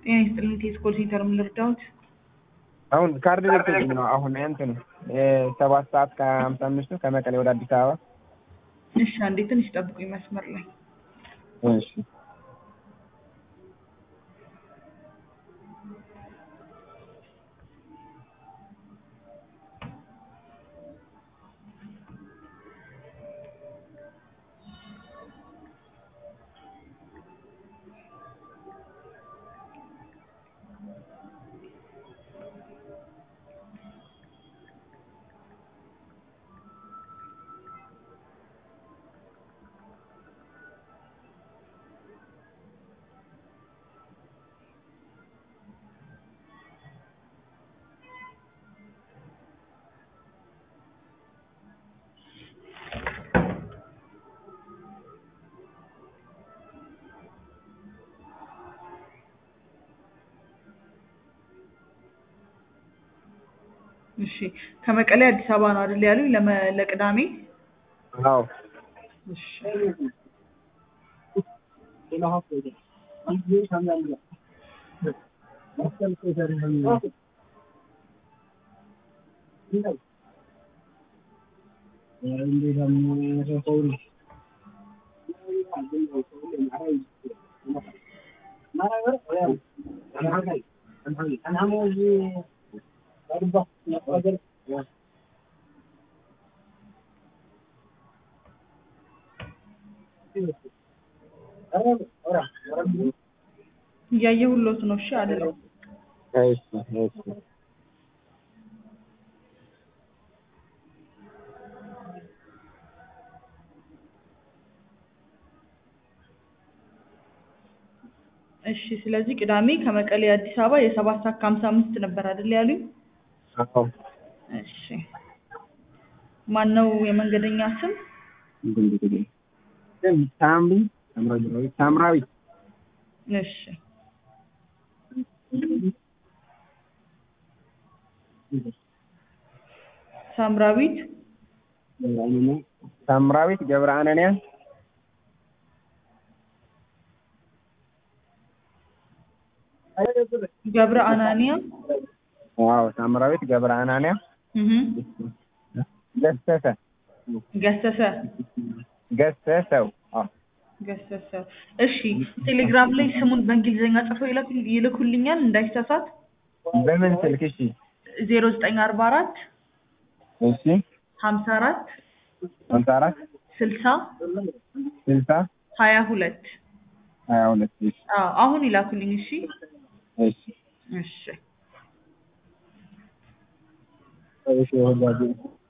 ጤና ይስጥልኝ ቴስኮል ሴንተር ምን ልርዳዎት? አሁን ካርድ ልትልኝ ነው። አሁን እንትን ሰባት ሰዓት ከሀምሳ አምስቱ ከመቀሌ ወደ አዲስ አበባ። እሺ አንዴ ትንሽ ጠብቁኝ መስመር ላይ እሺ እሺ ከመቀሌ አዲስ አበባ ነው አይደል ያሉኝ ለመ- ለቅዳሜ አዎ እሺ እያየሁሎት ነው እሺ አይደለም እሺ እሺ እሺ ስለዚህ ቅዳሜ ከመቀሌ አዲስ አበባ የሰባት ሰዓት ከሀምሳ አምስት ነበር አይደል ያሉኝ አዎ እሺ ማን ነው የመንገደኛ ስም ሳምሪ ሳምራዊ ሳምራዊ እሺ ሳምራዊት ሳምራዊት ገብረ አነንያ ገብረ አናንያ ዋው ሳምራዊት ገብረ አናንያ እህ ገሰሰ ገሰሰ ገሰሰው አዎ ገሰሰ እሺ ቴሌግራም ላይ ስሙን በእንግሊዝኛ ጽፈው ይልኩ- ይልኩልኛል እንዳይሳሳት በምን ስልክ እሺ ዜሮ ዘጠኝ አርባ አራት እሺ ሀምሳ አራት ሃምሳ አራት ስልሳ ስልሳ ሀያ ሁለት ሀያ ሁለት እሺ አዎ አሁን ይላኩልኝ እሺ እሺ እሺ እሺ ወዳጄ